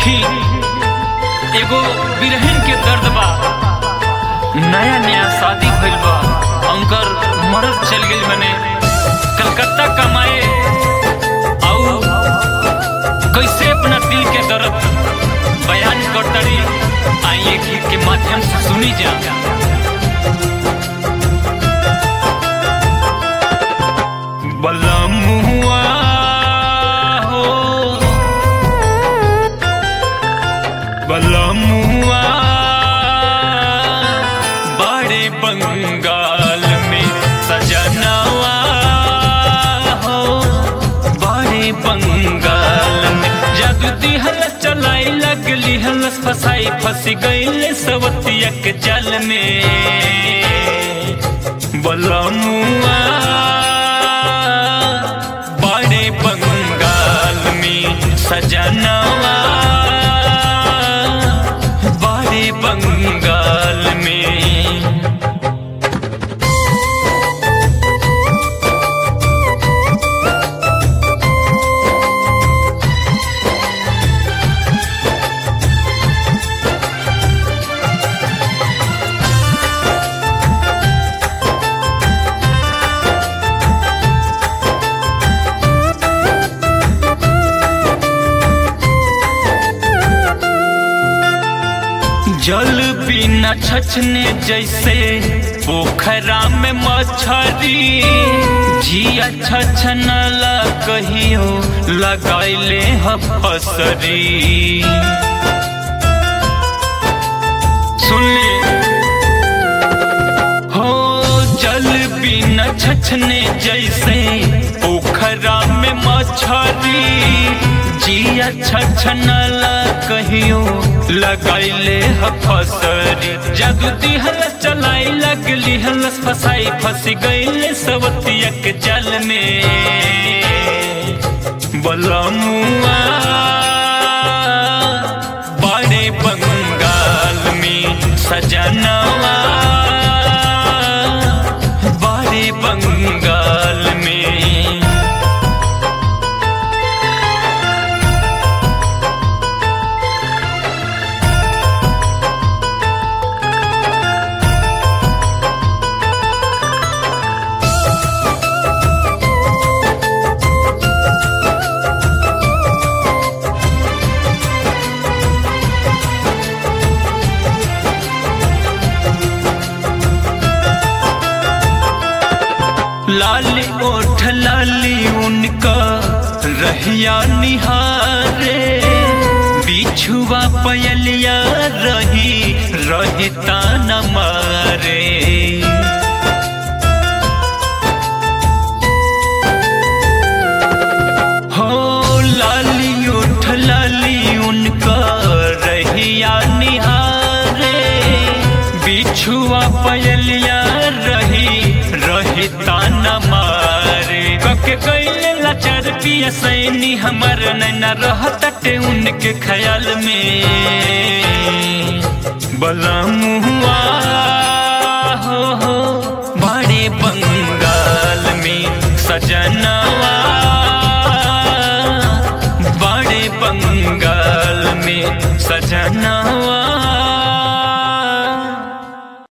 देखी एगो बिरहन के दर्द बा नया नया शादी भइल बा उनकर मरद चल गइल मने कलकत्ता कमाए आऊ कैसे अपना दिल के दर्द बयान करतड़ी आइए गीत के माध्यम से सुनी जा बलमुआ हो बलमुआ बड़े बंगाल में सजनवा हो बड़े बंगाल में जादू दिहल चलाई लगली हलस फसाई फंस गई सवतिया के जल में बलमुआ बड़े बंगाल में सजनवा बड़े बंगाल में जल बिना छछने जैसे पोखरा में मछरी जिया छछनला कहियो लगैले ह फसरी सुन ले हो जल बिना छछने जैसे पोखरा में मछरी जिया छछनला कहियो लगैले ह फसरी जादू दिहल चलाई लगली हलस फसाई फंस गईले सवतिया के जल में बलमुआ बड़े बंगाल में सजनवा बड़े बंगाल में लाली ओठ लाली उनका रहिया निहारे बिछुआ पयलिया रही रहता न मारे हो लाली ओठ लाली उनका रहिया निहारे बिछुआ पयलिया रही रहता न मारे कके कैले लाचार पिया सैनी हमर नैना रहतटे उनके ख्याल में बलमुआ